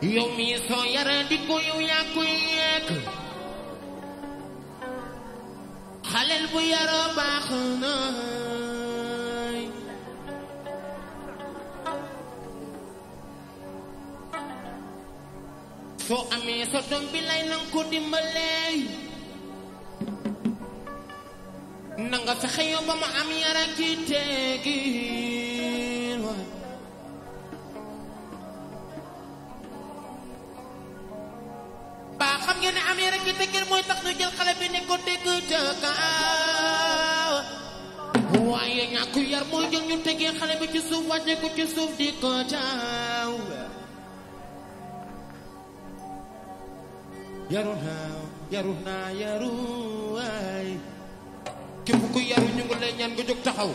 yow mi soo yara di ko yow yaa koy yekk xaleel bu yaroo baax na soo amee sa doom bi lay nang ko dimbalee na nga fexe yow ba mu am yara ki teggin waay baa xam ngeen ne am yara ki teggin mooy tax ñu jël xale bi ne ko dégg ca kaaw waaye ñàkk yar mooy jël ñu tegee xale bi ci suuf wàcce ko ci suuf di ko caaw yaru naa yaru naa yaru waay képp ku yaru ñu ngi lay ñaan nga jóg taxaw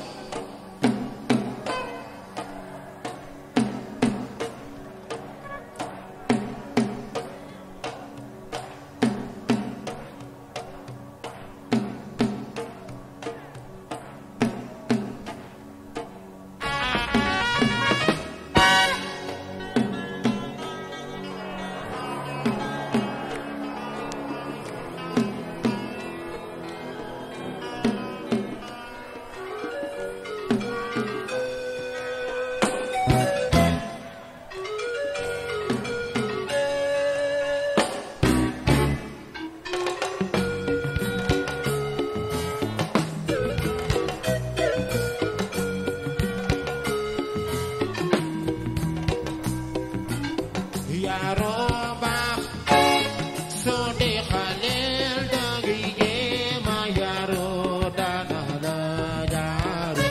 yaroo baax soo dee xaleel dangi jéema yaroo dana la jaaru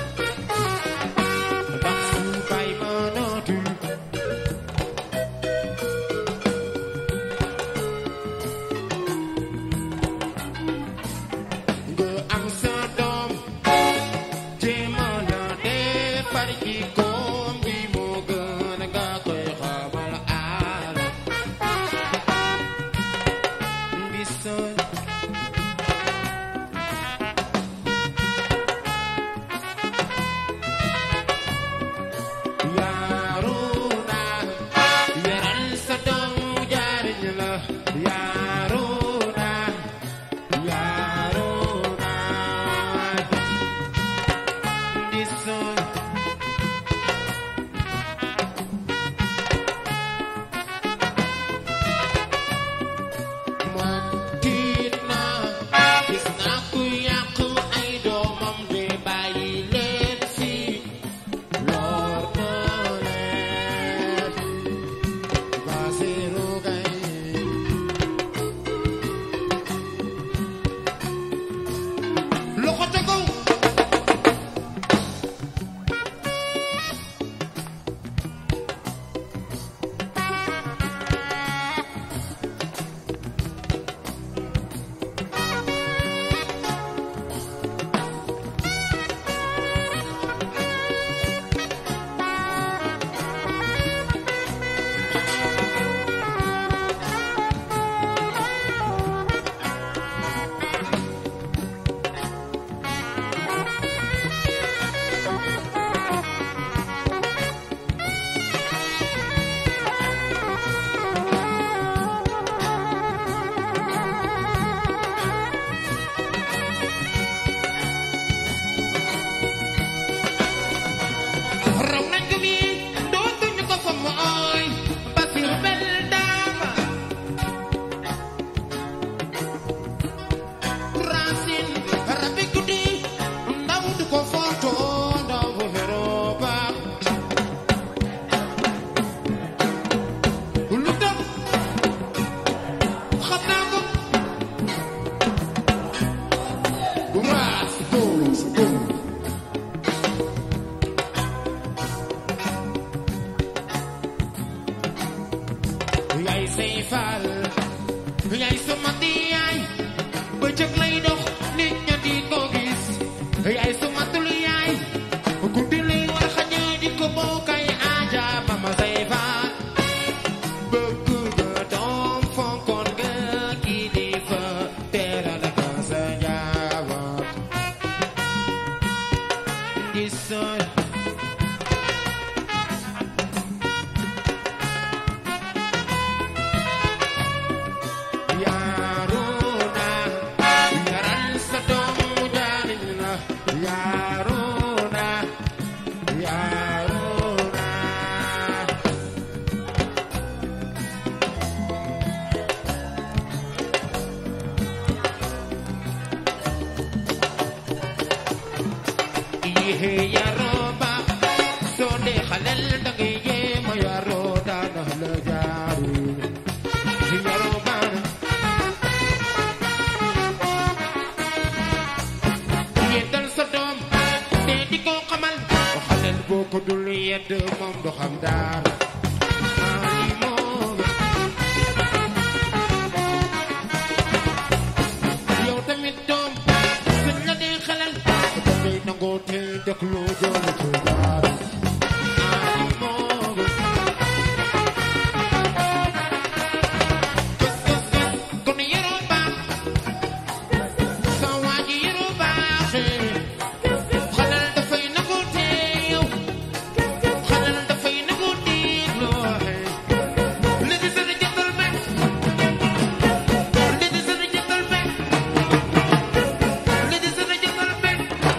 ndax su bay mënatul nga am sa doom jéema na defar jikkoom bi moo gën nga koy xamal aar Listen. Yaruna, yaral sa doom jariñ la. Yaruna, yaruna. Listen. man tiit naa gis naa ku yàq ay doomam de bàyyi leen fi lor na leen Basiru Gay loxo ca kaw raw nañ ko mi dootuñu ko fa mooy Basiru bel daama Racine rabi guddi ndaw du ko foto ndaw bu xeroo baax lu tax xam naa ko Raas góos góos yaay say faal yaay sama di yaay bëccëg lay dox nit ña di ko gis yaay sama tul yaay guddi lay war xaña di ko bokkay aaja mama say faal bëgg nga doom fonkoon nga kilifa teral ka sa njaboot gisoon yéexe yaroo baax soo dee xalel da ngay jéema yaroo daana la jaaru yaroo baax yeddal sa doom te di ko xamal o xalel boo ko dul yedd moom du xam dara ay moom yow tamit doom suñ la dee xelal da ngay nangoo te déglu doolu ci dara ay moom kës kës kës kon yaroo baax sa waa ji yaroo baaxee xalal dafay nangoo teew xalal dafay nangoo dégloo Ladies and gentlemen Ladies and gentlemen Ladies and gentlemen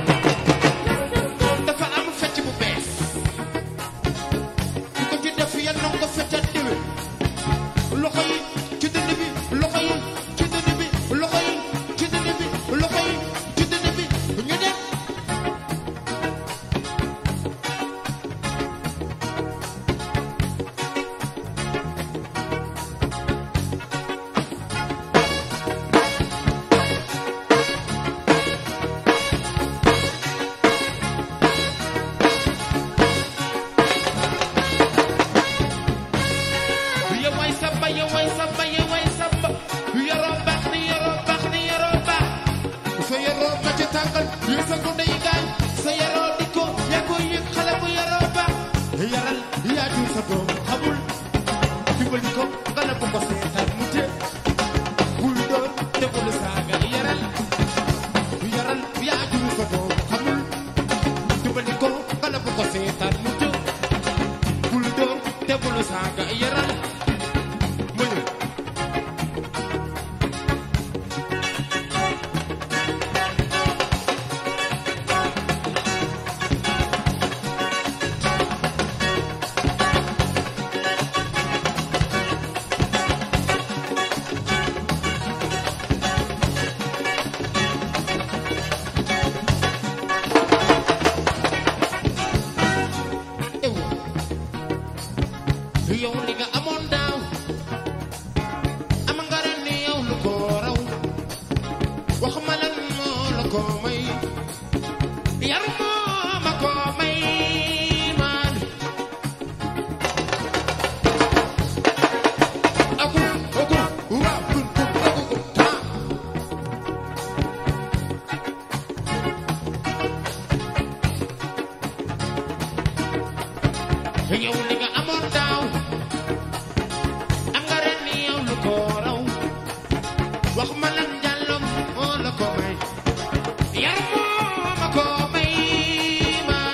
dafa am fecc bu bees ku ko ci def yal na nga ko feccat déwén loxo yi ci dënn bi loxo yi ci dënn bi loxo yi ci dënn bi loxo yi ci dënn bi ñu dem yow way samba yow way samba yow way samba yoroo baax ni yoroo baax ni yoroo baax sa yoroo ma ci tàngal yi sa gune yi gaañ sa yoroo di ko yaa koy yëg xale bu yoroo baax yaral yaa jur sa doom xamul dimbali ko nga la ko ko seetaan mu te bul doon te bul saaga yaral yaral yaa jur sa doom xamul dimbali ko nga la ko ko seetaan mu te bul doon te bul saaga yaral ma ñëw ewu yow li nga amoon daaw am nga ren ni yow lu ko raw wax ma lan moo la ko may yar moo ma ko may man aku aku wa kun kun aku kun ta yow li nga amoon daaw am nga ren ni yow lu ko raw wax ma lan jàllom moo la ko may yar moo ma ko may man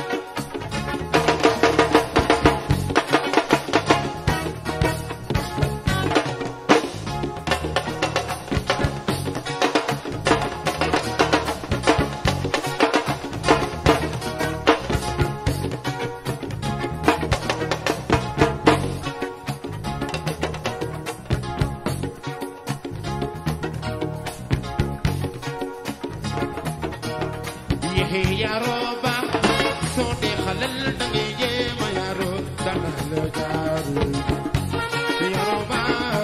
yéexe yaroo baax soo dee xalel da ngay jéem a yaroo dana la jaaru yaroo baax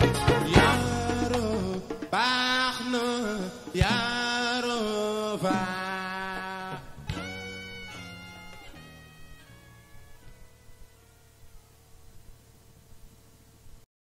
yaroo baax na yaroo baax